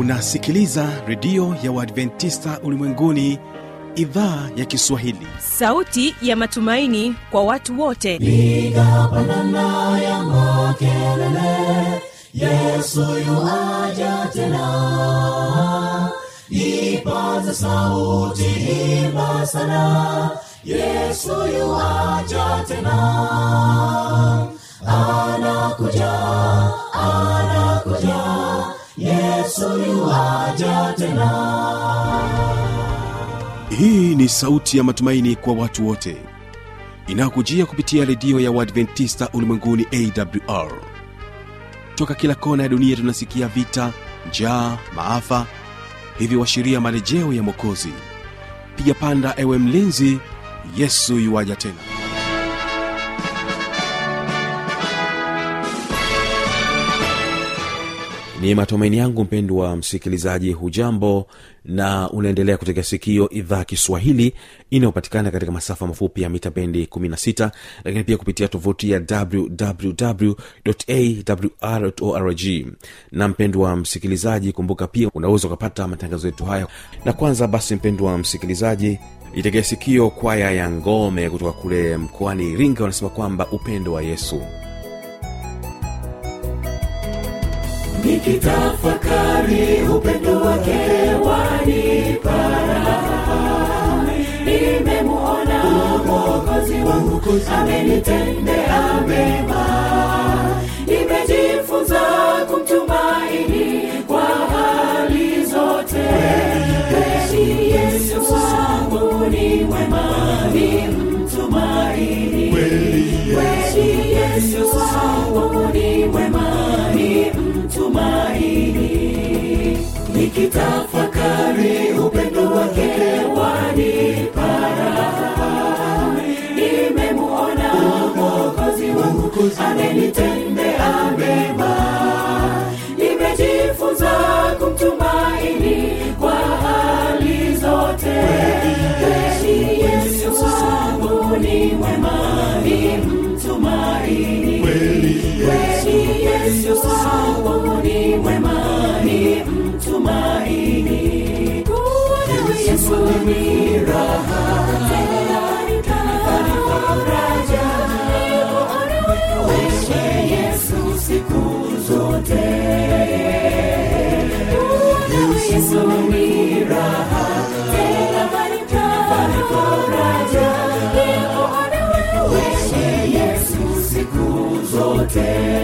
unasikiliza redio ya uadventista ulimwenguni idhaa ya kiswahili sauti ya matumaini kwa watu wote piga pandana ya makelele yesu yuaja tena ipaze sauti imba sana yesu yuaja tena anakuja anakuja yesu yuaja tena hii ni sauti ya matumaini kwa watu wote inayokujia kupitia redio ya uadventista ulimwenguni awr toka kila kona ya dunia tunasikia vita njaa maafa hivyo washiria marejeo ya mwokozi piga panda ewe mlinzi yesu yuwaja tena ni matumaini yangu mpendwa msikilizaji hujambo na unaendelea kutega sikio idhaa kiswahili inayopatikana katika masafa mafupi ya mita bendi 16 lakini pia kupitia tovuti ya wwwawrorg na mpendwa msikilizaji kumbuka pia unaweza ukapata matangazo yetu haya na kwanza basi mpendwa msikilizaji itegea sikio kwaya ya ngome kutoka kule mkoani iringa wanasema kwamba upendo wa yesu nikitafakari upendo wake wanipara nimemuona mwokozi wangu amenitendea mema nimejifunza kumtumaini kwa hali zote kweli yesu wangu ni mwema ni mtumaini kweli yesu wangu ni mwema ni mtumaini nikitafakari upendo wake wanipara nimemuona mwokozi wangu amenitendea mema nimejifunza kumtumaini kwa hali zote kweli yesu wangu ni mwema ni mtumaini kweli yesu wangu ni mwema ni mtumaini kuwa yesu ni raha tena ni faraja wewe yesu siku zote kuwa yesu ni raha tena ni faraja wewe yesu siku zote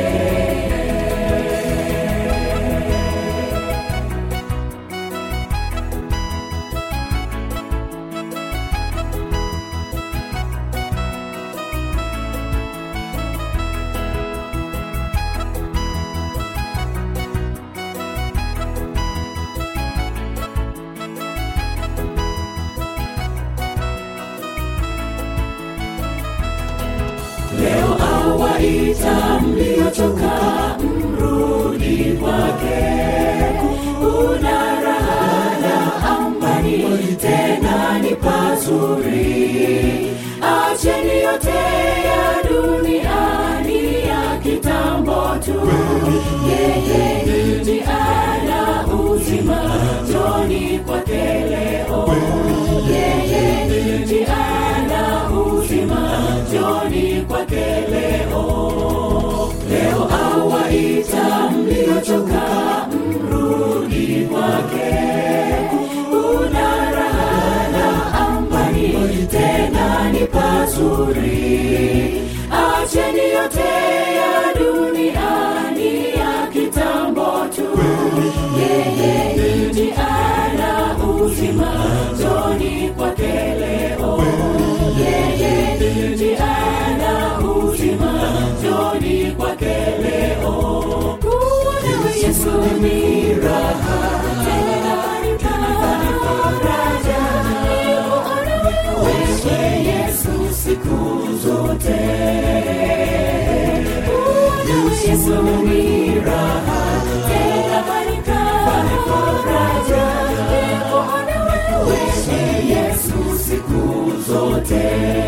leo awaita mliochoka mrudi kwake kuna raha na amani tena ni pazuri acheni yote ya duniani ya kitambo tu yeye ndi ana uzima joni kwake leo yeye ndi ana uzima joni kwake leo leo awaita mliochoka mrudi kwake kuna raha na amani tena ni pazuri acheni yote ya duniani ya kitambo tu yeye ndi ana uzima joni kwake leo yeye ndi ana uzima joni kwake leo kuwa yesu ni raha tena ni faraja wewe yesu siku zote kuwa yesu ni raha tena ni faraja wewe yesu siku zote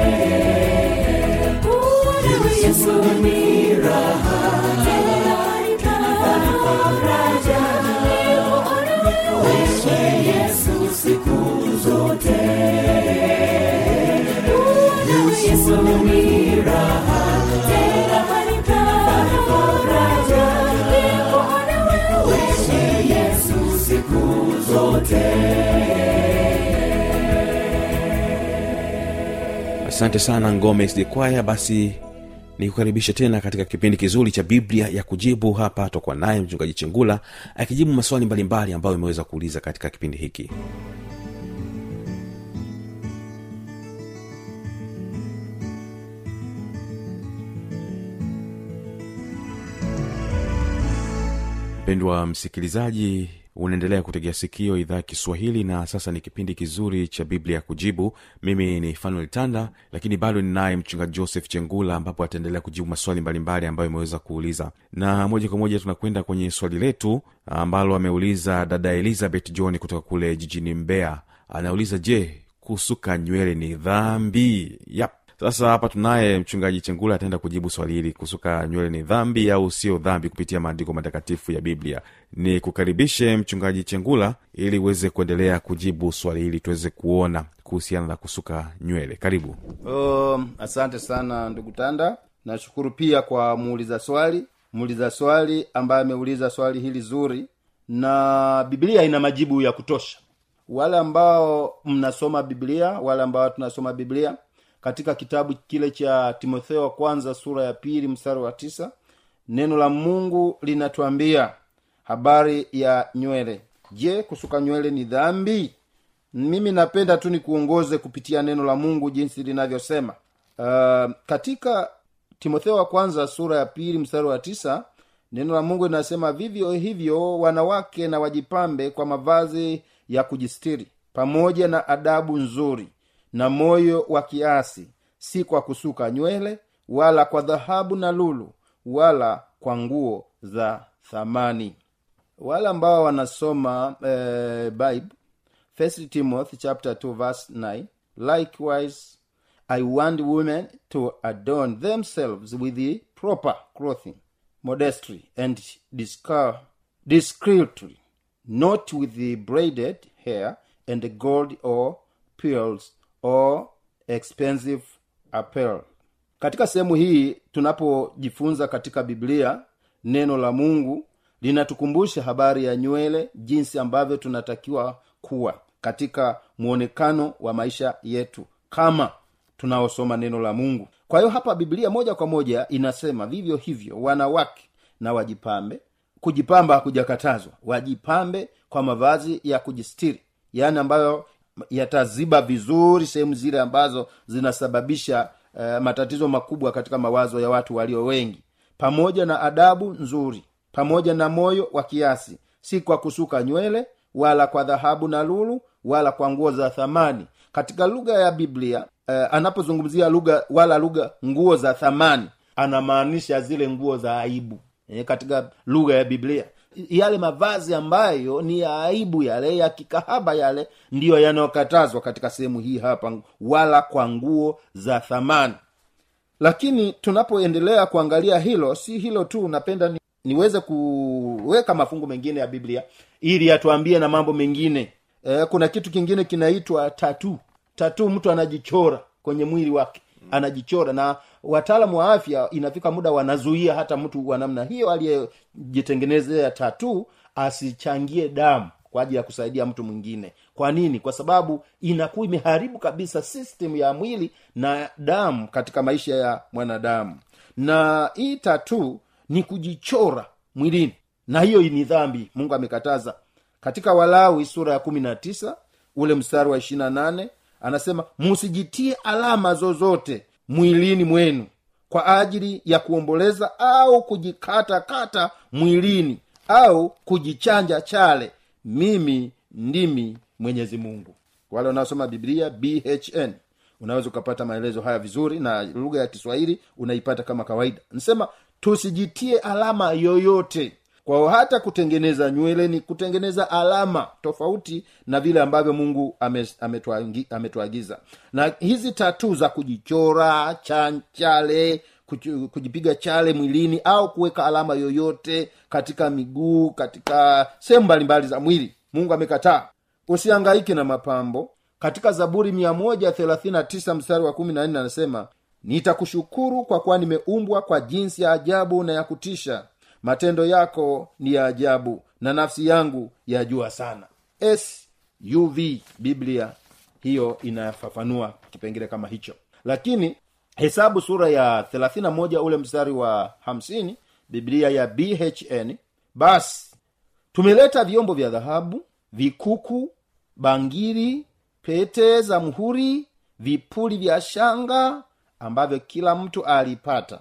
kuwa yesu ni raha tena ni faraja yesu ni raha tena panipa faraja nikuona wewe yesu siku zote asante sana ngome SD kwaya basi nikukaribisha tena katika kipindi kizuri cha biblia ya kujibu hapa tokwa naye mchungaji chengula akijibu maswali mbalimbali ambayo imeweza kuuliza katika kipindi hiki mpendwa msikilizaji unaendelea kutegea sikio idhaa ya kiswahili na sasa ni kipindi kizuri cha biblia ya kujibu mimi ni fanuel tanda lakini bado ninaye mchungaji joseph chengula ambapo ataendelea kujibu maswali mbalimbali ambayo imeweza kuuliza na moja kwa moja tunakwenda kwenye swali letu ambalo ameuliza dada elizabeth john kutoka kule jijini mbeya anauliza je kusuka nywele ni dhambi yap sasa hapa tunaye mchungaji chengula ataenda kujibu swali hili kusuka nywele ni dhambi au sio dhambi kupitia maandiko matakatifu ya biblia ni kukaribishe mchungaji chengula ili uweze kuendelea kujibu swali hili tuweze kuona kuhusiana na kusuka nywele karibu Um, asante sana ndugu tanda nashukuru pia kwa muuliza swali muuliza swali ambaye ameuliza swali hili zuri na biblia ina majibu ya kutosha wale ambao mnasoma biblia wale ambao tunasoma biblia katika kitabu kile cha timotheo wa kwanza sura ya pili mstari wa tisa neno la mungu linatuambia habari ya nywele je kusuka nywele ni dhambi mimi napenda tu nikuongoze kupitia neno la mungu jinsi linavyosema uh, katika timotheo wa kwanza sura ya pili mstari wa tisa neno la mungu linasema vivyo hivyo wanawake na wajipambe kwa mavazi ya kujistiri pamoja na adabu nzuri na moyo wa kiasi si kwa kusuka nywele wala kwa dhahabu na lulu wala kwa nguo za thamani wale ambao wanasoma eh, bible First Timothy chapter 2 verse 9 likewise I want women to adorn themselves with the proper clothing modestly and discar- discreetly not with the braided hair and gold or pearls or expensive apparel katika sehemu hii tunapojifunza katika biblia neno la mungu linatukumbusha habari ya nywele jinsi ambavyo tunatakiwa kuwa katika mwonekano wa maisha yetu kama tunaosoma neno la mungu kwa hiyo hapa biblia moja kwa moja inasema vivyo hivyo wanawake na wajipambe kujipamba hakujakatazwa wajipambe kwa mavazi ya kujistiri yaani ambayo yataziba vizuri sehemu zile ambazo zinasababisha uh, matatizo makubwa katika mawazo ya watu walio wengi pamoja na adabu nzuri pamoja na moyo wa kiasi si kwa kusuka nywele wala kwa dhahabu na lulu wala kwa nguo za thamani katika lugha ya biblia eh, anapozungumzia lugha wala lugha nguo za thamani anamaanisha zile nguo za aibu eh, katika lugha ya biblia yale mavazi ambayo ni ya aibu yale ya kikahaba yale ndiyo yanayokatazwa katika sehemu hii hapa wala kwa nguo za thamani lakini tunapoendelea kuangalia hilo si hilo tu napenda ni, niweze kuweka mafungu mengine ya biblia ili atuambie na mambo mengine e, kuna kitu kingine kinaitwa tatu tatu mtu anajichora kwenye mwili wake anajichora na wataalamu wa afya inafika muda wanazuia hata mtu wa namna hiyo aliyejitengenezea tatu asichangie damu kwa ajili ya kusaidia mtu mwingine kwa nini kwa sababu inakuwa imeharibu kabisa system ya mwili na damu katika maisha ya mwanadamu na hii tatu ni kujichora mwilini na hiyo ni dhambi mungu amekataza katika walawi sura ya kumi na tisa ule mstari wa ishirina nane anasema musijitie alama zozote mwilini mwenu kwa ajili ya kuomboleza au kujikatakata mwilini au kujichanja chale mimi ndimi mwenyezi mungu wale wanaosoma biblia bhn unaweza ukapata maelezo haya vizuri na lugha ya kiswahili unaipata kama kawaida nasema tusijitie alama yoyote kwao hata kutengeneza nywele ni kutengeneza alama tofauti na vile ambavyo mungu ametuagiza ame ame na hizi tatu za kujichora chanchale kujipiga chale mwilini au kuweka alama yoyote katika miguu katika sehemu mbalimbali za mwili mungu amekataa usiangaike na mapambo katika zaburi mia moja thelathini na tisa mstari wa kumi na nne anasema nitakushukuru kwa kuwa nimeumbwa kwa jinsi ya ajabu na ya kutisha matendo yako ni ya ajabu na nafsi yangu yajua sana suv biblia hiyo inafafanua kipengele kama hicho lakini hesabu sura ya 31 ule mstari wa 50 biblia ya bhn basi tumeleta vyombo vya dhahabu vikuku bangiri pete za mhuri vipuli vya shanga ambavyo kila mtu alipata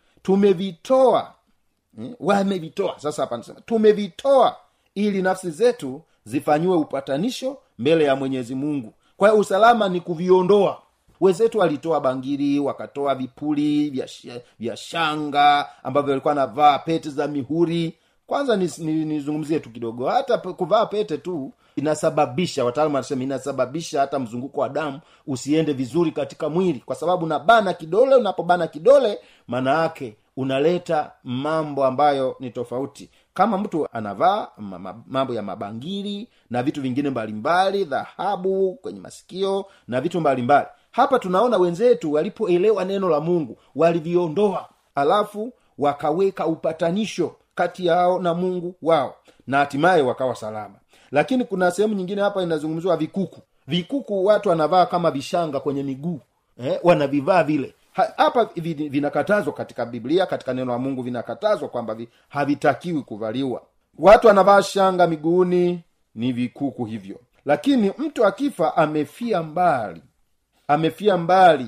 tumevitoa mm, wamevitoa sasa hapa nasema tumevitoa ili nafsi zetu zifanyiwe upatanisho mbele ya mwenyezi mungu kwa hiyo usalama ni kuviondoa wenzetu walitoa bangiri wakatoa vipuli vya, sh- vya shanga ambavyo walikuwa navaa pete za mihuri kwanza nizungumzie ni, ni nizungumzie tu kidogo hata pe- kuvaa pete tu inasababisha wataalamu wanasema inasababisha hata mzunguko wa damu usiende vizuri katika mwili kwa sababu unabana kidole unapobana kidole maana yake unaleta mambo ambayo ni tofauti kama mtu anavaa ma- ma- mambo ya mabangili na vitu vingine mbalimbali dhahabu kwenye masikio na vitu mbalimbali hapa tunaona wenzetu walipoelewa neno la mungu waliviondoa alafu wakaweka upatanisho kati yao na mungu wao na hatimaye wakawa salama lakini kuna sehemu nyingine hapa inazungumziwa vikuku vikuku watu wanavaa kama vishanga kwenye miguu eh, wanavivaa vile Ha- hapa vi- vinakatazwa katika biblia katika neno la mungu vinakatazwa kwamba vi, havitakiwi kuvaliwa watu wanavaa shanga miguuni ni vikuku hivyo lakini mtu akifa amefia mbali amefia mbali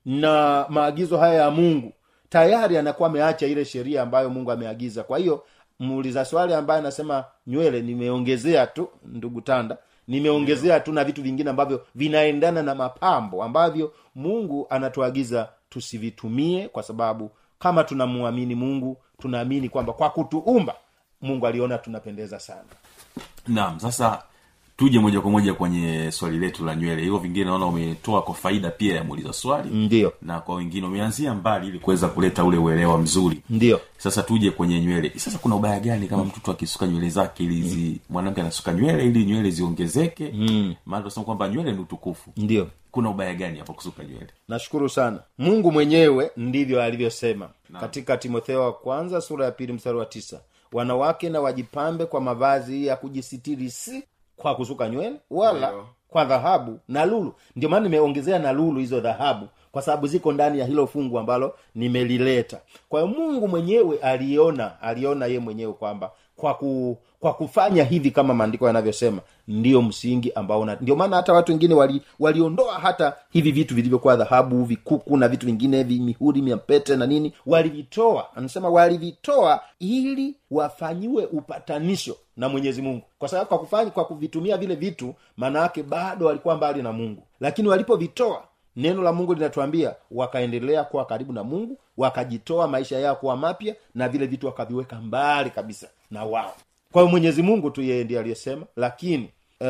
na maagizo haya ya mungu tayari anakuwa ameacha ile sheria ambayo mungu ameagiza kwa hiyo muuliza swali ambaye anasema nywele nimeongezea tu ndugu tanda nimeongezea tu na vitu vingine ambavyo vinaendana na mapambo ambavyo mungu anatuagiza tusivitumie kwa sababu kama tunamwamini mungu tunaamini kwamba kwa kutuumba mungu aliona tunapendeza sana naam sasa tuje moja kwa moja kwenye swali letu la nywele hivyo vingine naona umetoa kwa faida pia ya muuliza swali ndiyo na kwa wengine umeanzia mbali ili kuweza kuleta ule uelewa mzuri ndiyo sasa tuje kwenye nywele sasa kuna ubaya gani kama mtoto akisuka nywele zake ili zi mwanamke anasuka nywele ili nywele ziongezeke mm. maana tunasema kwamba nywele ni utukufu ndiyo kuna ubaya gani hapo kusuka nywele nashukuru sana mungu mwenyewe ndivyo alivyosema katika timotheo wa kwanza sura ya pili mstari wa tisa wanawake na wajipambe kwa mavazi ya kujisitiri si kwa kusuka nywele wala Ndiyo. kwa dhahabu na lulu ndio maana nimeongezea na lulu hizo dhahabu kwa sababu ziko ndani ya hilo fungu ambalo nimelileta kwa hiyo mungu mwenyewe aliona aliona ye mwenyewe kwamba kwa ku, kwa kufanya hivi kama maandiko yanavyosema ndiyo msingi ambao una- ndio maana hata watu wengine wali, waliondoa hata hivi vitu vilivyokuwa dhahabu vikuku na vitu vingine hivi mihuri miapete na nini walivitoa anasema walivitoa ili wafanyiwe upatanisho na mwenyezi mungu kwa sababu kwa kufanya kwa kuvitumia vile vitu maana yake bado walikuwa mbali na mungu lakini walipovitoa neno la mungu linatuambia wakaendelea kuwa karibu na mungu wakajitoa maisha yao kuwa mapya na vile vitu wakaviweka mbali kabisa na wao kwa hiyo mwenyezi mungu tu yeye ndiye aliyesema lakini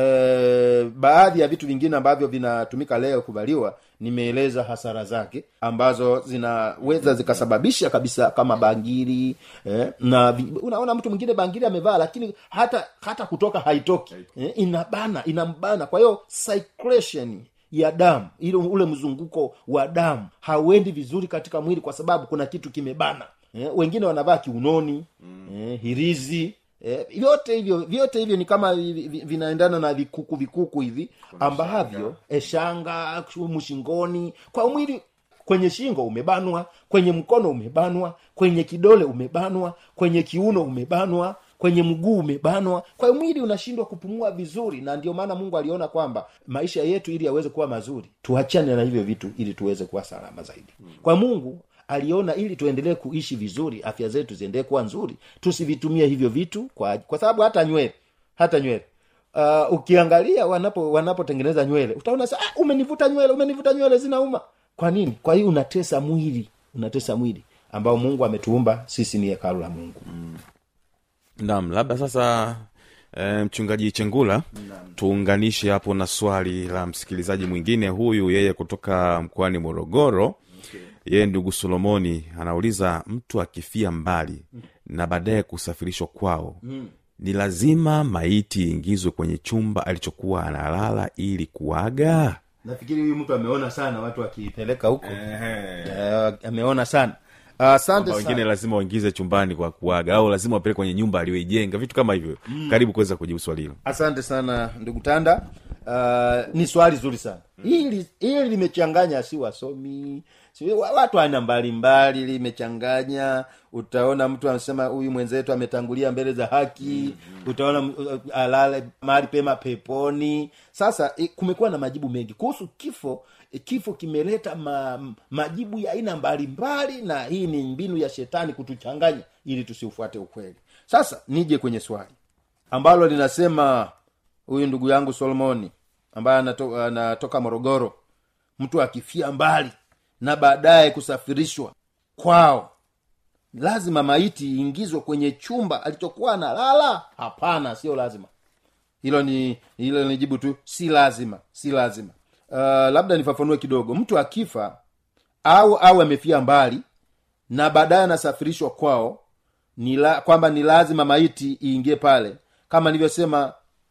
e, baadhi ya vitu vingine ambavyo vinatumika leo kuvaliwa nimeeleza hasara zake ambazo zinaweza zikasababisha kabisa kama bangiri eh, na vi, unaona mtu mwingine bangiri amevaa lakini hata hata kutoka haitoki eh, inabana inambana kwa hiyo circulation ya damu ile ule mzunguko wa damu hauendi vizuri katika mwili kwa sababu kuna kitu kimebana eh, wengine wanavaa kiunoni mm. eh, hirizi eh, vyote hivyo vyote hivyo ni kama vi- vi- vinaendana na vikuku vikuku hivi ambavyo eh, shanga mshingoni kwa mwili kwenye shingo umebanwa kwenye mkono umebanwa kwenye kidole umebanwa kwenye kiuno umebanwa kwenye mguu umebanwa kwa hiyo mwili unashindwa kupumua vizuri na ndio maana mungu aliona kwamba maisha yetu ili yaweze kuwa mazuri tuachane na hivyo vitu ili tuweze kuwa salama zaidi kwa mungu aliona ili tuendelee kuishi vizuri afya zetu ziendelee kuwa nzuri tusivitumie hivyo vitu kwa, kwa sababu hata nywele hata nywele uh, ukiangalia wanapo wanapotengeneza nywele utaona sa ah, umenivuta nywele umenivuta nywele zinauma kwa nini kwa hiyo unatesa mwili unatesa mwili ambao mungu ametuumba sisi ni hekalu la mungu naam labda sasa e, mchungaji chengula tuunganishe hapo na swali la msikilizaji mwingine huyu yeye kutoka mkoani morogoro okay. yeye ndugu solomoni anauliza mtu akifia mbali na baadaye kusafirishwa kwao mm. ni lazima maiti iingizwe kwenye chumba alichokuwa analala ili kuaga nafikiri huyu mtu ameona sana watu wakiipeleka huko Eh, ameona sana asante Kwamba wengine sana lazima waingize chumbani kwa kuaga au lazima wapeleke kwenye nyumba aliyoijenga vitu kama hivyo karibu kuweza kujibu swali hilo asante sana ndugu tanda uh, ni swali zuri sana hili hili limechanganya si wasomi si wa- watu aina mbalimbali limechanganya utaona mtu anasema huyu mwenzetu ametangulia mbele za haki utaona m- uh, alale mahali pema peponi sasa eh, kumekuwa na majibu mengi kuhusu kifo eh, kifo kimeleta ma, majibu ya aina mbalimbali na hii ni mbinu ya shetani kutuchanganya ili tusiufuate ukweli sasa nije kwenye swali ambalo linasema huyu ndugu yangu solomoni ambaye anato, anatoka morogoro mtu akifia mbali na baadaye kusafirishwa kwao lazima maiti iingizwe kwenye chumba alichokuwa analala hapana sio lazima hilo ni hilo ni jibu tu si lazima si lazima uh, labda nifafanue kidogo mtu akifa au au amefia mbali na baadaye anasafirishwa kwao ni la, kwamba ni lazima maiti iingie pale kama nilivyosema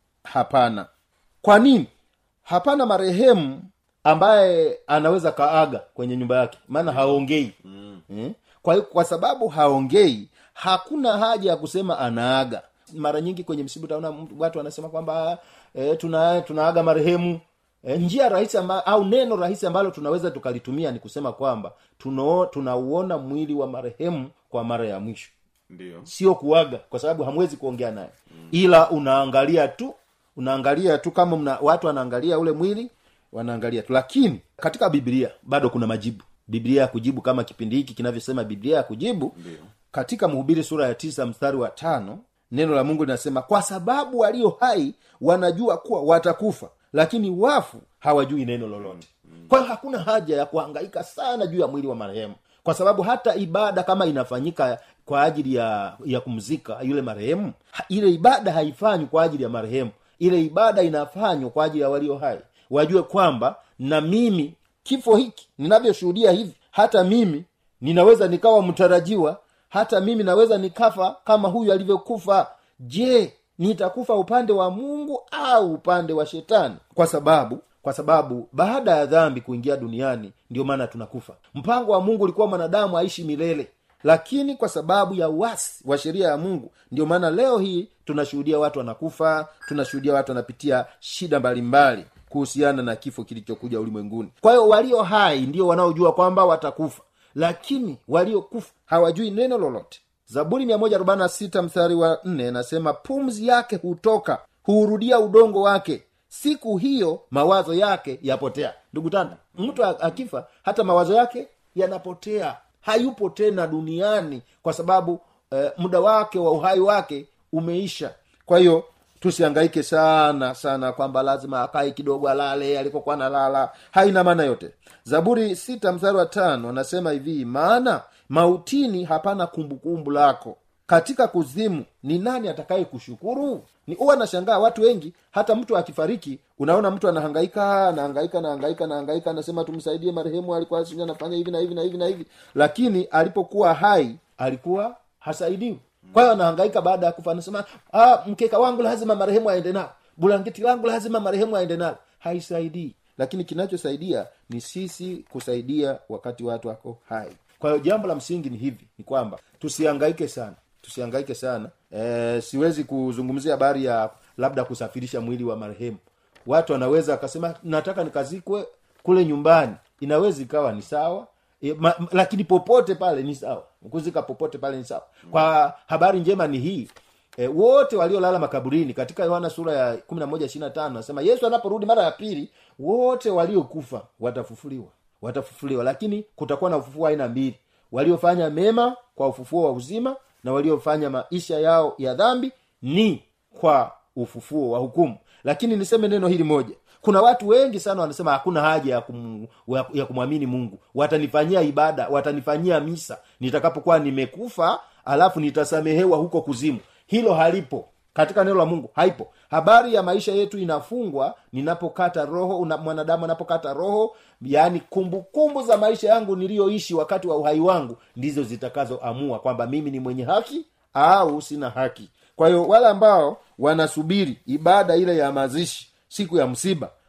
hapana kwa nini hapana marehemu ambaye anaweza kaaga kwenye nyumba yake maana haongei mm. kwa, hiyo- kwa sababu haongei hakuna haja ya kusema anaaga mara nyingi kwenye msiba utaona mtu- watu wanasema kwamba e, tuna tunaaga marehemu e, njia rahisi amba, au neno rahisi ambalo tunaweza tukalitumia ni kusema kwamba tunao- tunauona mwili wa marehemu kwa mara ya mwisho ndio sio kuaga kwa sababu hamwezi kuongea naye ila unaangalia tu unaangalia tu kama mna, watu wanaangalia ule mwili wanaangalia tu lakini katika biblia bado kuna majibu biblia ya kujibu kama kipindi hiki kinavyosema biblia ya kujibu katika mhubiri sura ya tisa mstari wa tano neno la mungu linasema kwa sababu walio hai wanajua kuwa watakufa lakini wafu hawajui neno lolote kwa hiyo hakuna haja ya kuhangaika sana juu ya mwili wa marehemu kwa sababu hata ibada kama inafanyika kwa ajili ya ya kumzika yule marehemu ha- ile ibada haifanywi kwa ajili ya marehemu ile ibada inafanywa kwa ajili ya walio hai wajue kwamba na mimi kifo hiki ninavyoshuhudia hivi hata mimi ninaweza nikawa mtarajiwa hata mimi naweza nikafa kama huyu alivyokufa je nitakufa upande wa mungu au upande wa shetani kwa sababu kwa sababu baada ya dhambi kuingia duniani ndio maana tunakufa mpango wa mungu ulikuwa mwanadamu aishi milele lakini kwa sababu ya uasi wa sheria ya mungu ndio maana leo hii tunashuhudia watu wanakufa tunashuhudia watu wanapitia shida mbalimbali kuhusiana na kifo kilichokuja ulimwenguni kwa hiyo walio hai ndio wanaojua kwamba watakufa lakini waliokufa hawajui neno lolote zaburi 146 mstari wa 4 nasema pumzi yake hutoka huurudia udongo wake siku hiyo mawazo yake yapotea ndugu tanda mtu a- akifa hata mawazo yake yanapotea hayupo tena duniani kwa sababu eh, muda wake wa uhai wake umeisha kwa hiyo tusiangaike sana sana kwamba lazima akae kidogo alale alikokuwa nalala haina maana yote zaburi sita mstari wa tano anasema hivi maana mautini hapana kumbukumbu lako katika kuzimu ni nani atakaye kushukuru ni huwa nashangaa watu wengi hata mtu akifariki unaona mtu anahangaika anahangaika anahangaika anahangaika anasema tumsaidie marehemu alikuwa sijui anafanya hivi na hivi na hivi na hivi lakini alipokuwa hai alikuwa hasaidiwi kwa hiyo anahangaika baada ya kufa anasema ah, mkeka wangu lazima marehemu aende nao bulangeti langu lazima marehemu aende nalo haisaidii lakini kinachosaidia ni sisi kusaidia wakati watu wako hai kwa hiyo jambo la msingi ni hivi ni kwamba tusihangaike sana tusihangaike sana e, siwezi kuzungumzia habari ya labda kusafirisha mwili wa marehemu watu wanaweza akasema nataka nikazikwe kule nyumbani inaweza ikawa ni sawa e, ma, m- lakini popote pale ni sawa kuzika popote pale ni sawa kwa habari njema ni hii e, wote waliolala makaburini katika yohana sura ya kumi na moja ishiri na tano nasema yesu anaporudi mara ya pili wote waliokufa watafufuliwa watafufuliwa lakini kutakuwa na ufufuo wa aina mbili waliofanya mema kwa ufufuo wa uzima na waliofanya maisha yao ya dhambi ni kwa ufufuo wa hukumu lakini niseme neno hili moja kuna watu wengi sana wanasema hakuna haja ya, kum, ya kumwamini mungu watanifanyia ibada watanifanyia misa nitakapokuwa nimekufa alafu nitasamehewa huko kuzimu hilo halipo katika neno la mungu haipo habari ya maisha yetu inafungwa ninapokata roho una, mwanadamu anapokata roho yaani kumbukumbu za maisha yangu niliyoishi wakati wa uhai wangu ndizo zitakazoamua kwamba mimi ni mwenye haki au sina haki kwa hiyo wale ambao wanasubiri ibada ile ya mazishi siku ya msiba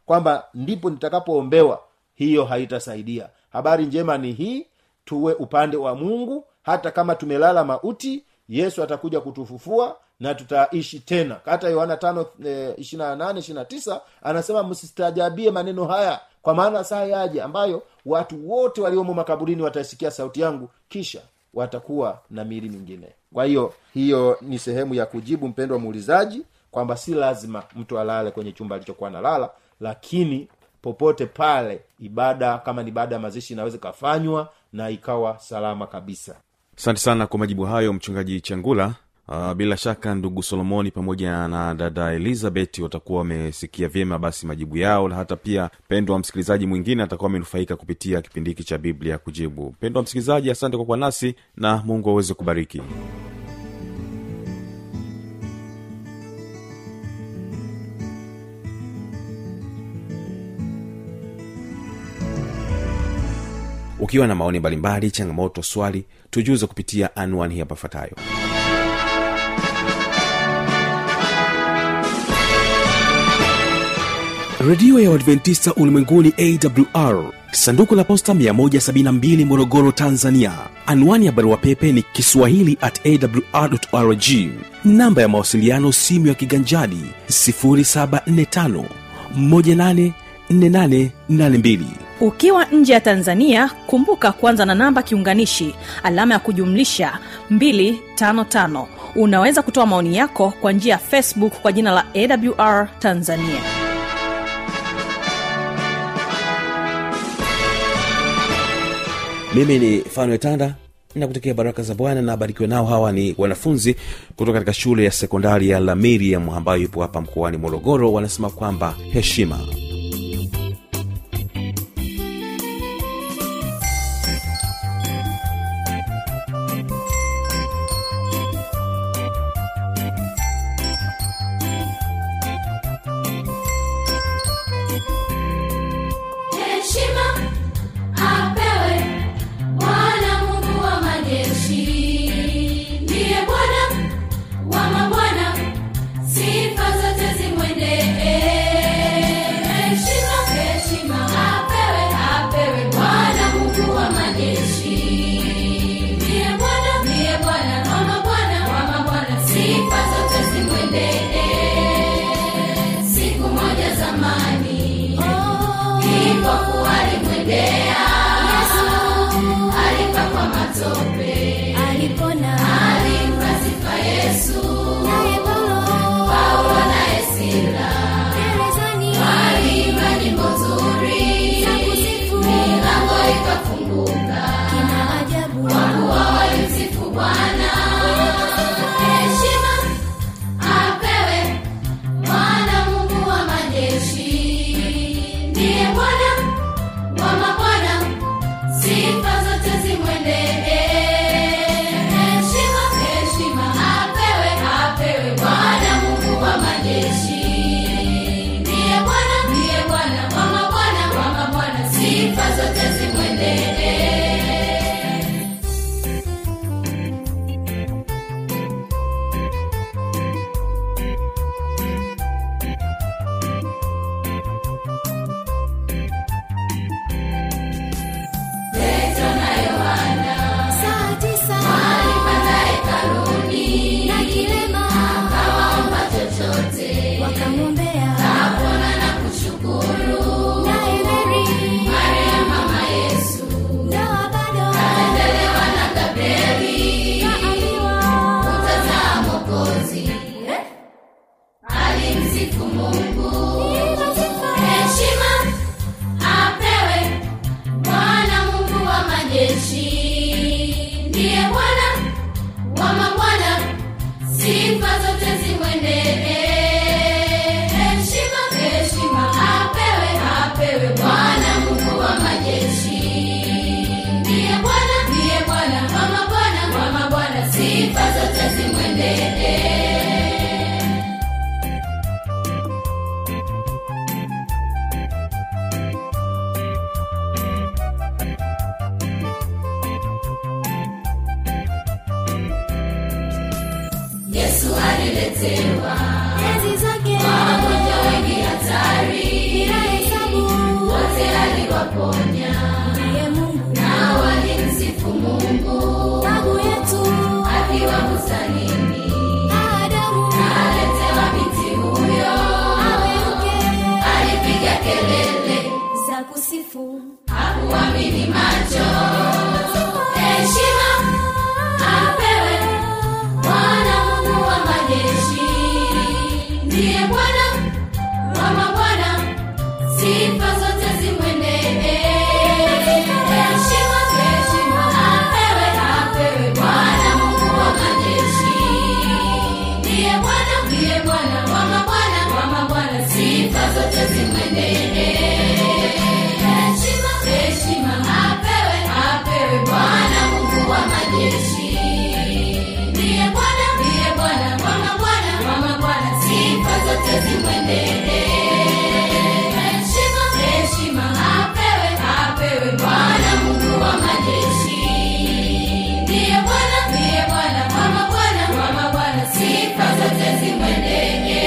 kwamba ndipo nitakapoombewa hiyo haitasaidia habari njema ni hii tuwe upande wa mungu hata kama tumelala mauti yesu atakuja kutufufua na tutaishi tena hata yohana tano e, ishirina nane ishirina tisa anasema msistajabie maneno haya kwa maana saa yaje ambayo watu wote waliomo makaburini watasikia sauti yangu kisha watakuwa na miili mingine kwa hiyo hiyo ni sehemu ya kujibu mpendo wa muulizaji kwamba si lazima mtu alale kwenye chumba alichokuwa nalala lakini popote pale ibada kama ni ibada ya mazishi inaweza ikafanywa na ikawa salama kabisa asante sana kwa majibu hayo mchungaji changula Uh, bila shaka ndugu solomoni pamoja na dada elizabeth watakuwa wamesikia vyema basi majibu yao na hata pia pendo wa msikilizaji mwingine atakuwa amenufaika kupitia kipindi hiki cha biblia kujibu pendo wa msikilizaji asante kwa kuwa nasi na mungu aweze kubariki ukiwa na maoni mbalimbali changamoto swali tujuze kupitia anwani hapa ifuatayo redio ya uadventista ulimwenguni awr sanduku la posta 172 morogoro tanzania anwani ya barua pepe ni kiswahili at awrrg namba ya mawasiliano simu ya kiganjadi 745 184882 ukiwa nje ya tanzania kumbuka kuanza na namba kiunganishi alama ya kujumlisha 255 unaweza kutoa maoni yako kwa njia ya facebook kwa jina la awr tanzania mimi ni fanuel tanda nakutakia baraka za bwana na abarikiwe nao hawa ni wanafunzi kutoka katika shule ya sekondari ya lamiriam ambayo ipo hapa mkoani morogoro wanasema kwamba heshima heshima apewe bwana mungu wa majeshi ndiye bwana wa mabwana sifa zote zimwendee heshima heshima apewe apewe bwana mungu wa majeshi ndiye bwana ndiye bwana wa mabwana wa mabwana sifa zote zimwendee siku moja zamani kipofu alimwendea alipakwa matope alipona alimpa sifa yesu naye paulo paulo naye sila gerezani aliimba nyimbo nzuri za kusifu milango ikafunguka kina ajabu kuwa walimsifu bwana heshima apewe bwana mungu wa majeshi ndiye bwana wa mabwana sifa zote zimwendee heshima heshima apewe apewe bwana mungu wa majeshi ndiye bwana ndiye bwana wa mabwana wa mabwana sifa zote zimwendee Petro na Yohana saa tisa walipanda hekaluni na kilema akawaomba chochote wakamwombea kapona na kushukuru naye meri Maria mama Yesu ndoa bado endelewa na Gabrieli kaambiwa kutazaa Mwokozi alimsifu Mungu heshima apewe Bwana Mungu wa majeshi ndiye Bwana wa mabwana sifa zote zimwendee heshima heshima apewe apewe Bwana Mungu wa majeshi ndiye Bwana ndiye Bwana wa mabwana wa mabwana sifa zote zimwendee Yesu aliletewa enzi zake wagonjwa wengi hatari bila akawaponya ndiye Mungu na walimsifu mungu babu yetu akiwa bustanini Adamu aletewa binti huyo awe mke alipiga kelele za kusifu hakuamini macho heshima apewe bwana mungu wa majeshi ndiye bwana wa mabwana sifa zote zimwendee heshima heshima apewe apewe bwana mungu wa majeshi ndiye bwana ndiye bwana wa mabwana wa mabwana sifa zote zimwendee heshima heshima apewe apewe bwana mungu wa majeshi ndiye bwana ndiye bwana wa mabwana wa mabwana sifa zote zimwendee heshima heshima apewe apewe bwana mungu wa majeshi ndiye bwana ndiye bwana wa mabwana wa mabwana sifa zote zimwendee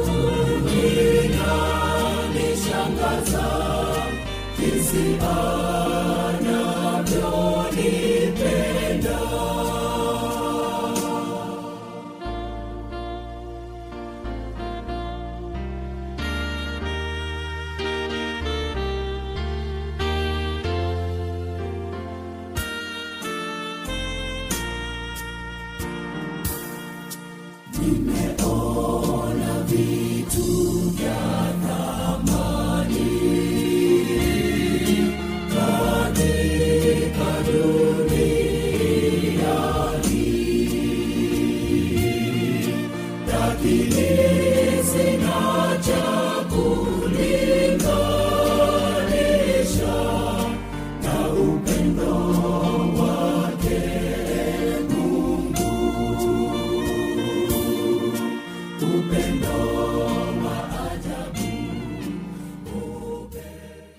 Nishangaza jinsi